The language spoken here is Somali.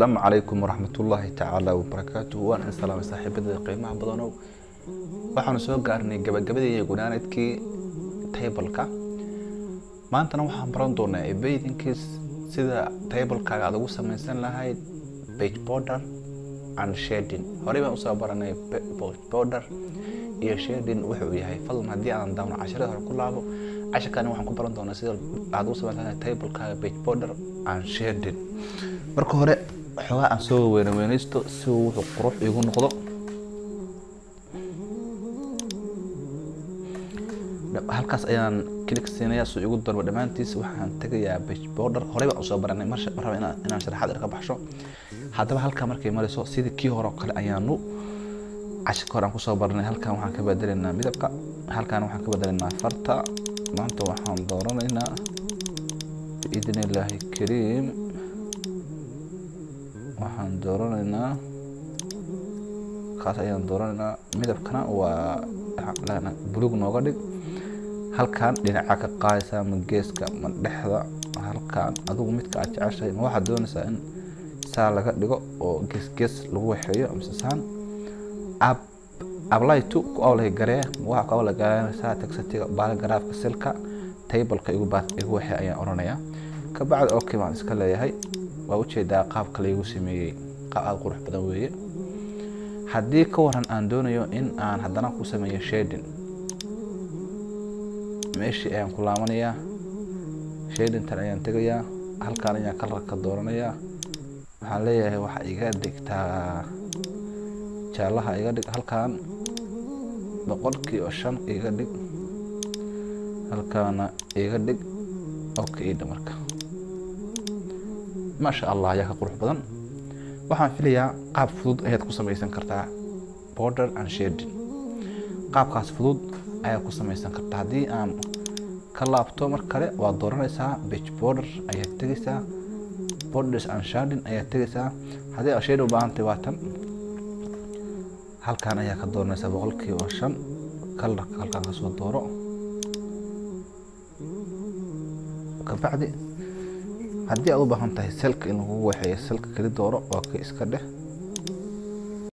asalaamu calaykum waraxmatullaahi tacaala wabarakaatuhu waan in salaamay saaxiibada qiimaha badanow waxaanu soo gaarnay gabagabadii iyo gunaanadkii taybalka maantana waxaan baran doonaa ebaydinkii sida taybalkaaga aad ugu samaysan lahayd page border and shading horey baan usoo baranay page border iyo shading wuxuu yahay fadlan haddii aan daawno casharada hore ku laabo casharkani waxaan ku baran doonaa sida aad ugu samayn lahayd taybalkaaga page border and shading marka hore xoogaa aan soo weyne weynaysto si uu wuxuu qurux igu noqdo halkaas ayaan kilik siinayaa suu igu darbo dhammaantiis waxaan tegayaa page border horey baan usoo baranay mar raba inaan inaan sharaxaad ka baxsho haddaba halkaa markay marayso sidii kii hore oo kale ayaanu cashirka hore aan kusoo baranay halkan waxaan ka bedelaynaa midabka halkan waxaan ka bedelaynaa farta maanta waxaan dooranaynaa biidn illaahi kariim waxaan dooranaynaa kaas ayaan dooranaynaa midabkana waa bulug nooga dhig halkan dhinaca ka qaadaysaa ma geeska ma dhexda halkan adigu midka aad jeceshahay ma waxaad doonaysaa in saa laga dhigo oo gees gees lagu waxeeyo mise saan ab apply to ku awlay garee waxa ku awlay gareenaysaa textiga baaragaraafka silka taybalka igu baas igu waxee ayaan oranayaa kabacdi okay baan iska leeyahay waa ujeedaa qaabka laygu sameeyey qaab aada qurux badan weeye haddii ka waran aan doonayo in aan haddana ku sameeyo shading meeshii ayaan ku laabanayaa shadingtan ayaan tegayaa halkaan ayaan kalarka dooranayaa waxaan leeyahay waxa iga dhigtaa jaallaha iga dhig halkaan boqolkiiba shan iga dhig halkaana iga dhig okay idha marka maasha allah ayaa ka qurux badan waxaan filayaa qaab fudud ayaad ku samaysan kartaa border and shading qaabkaas fudud ayaad ku samaysan kartaa haddii aan ka laabto mar kale waad dooranaysaa page border ayaad tegaysaa borders and shading ayaad tegaysaa haddii aad shading u baahantay waa tan halkan ayaa ka dooranaysaa boqolkiiba shan kalarka halkaan kasoo dooro kabacdi haddii aad u baahan tahay selka in lagu waxeeyo selka keli dooro waa ka iska dheh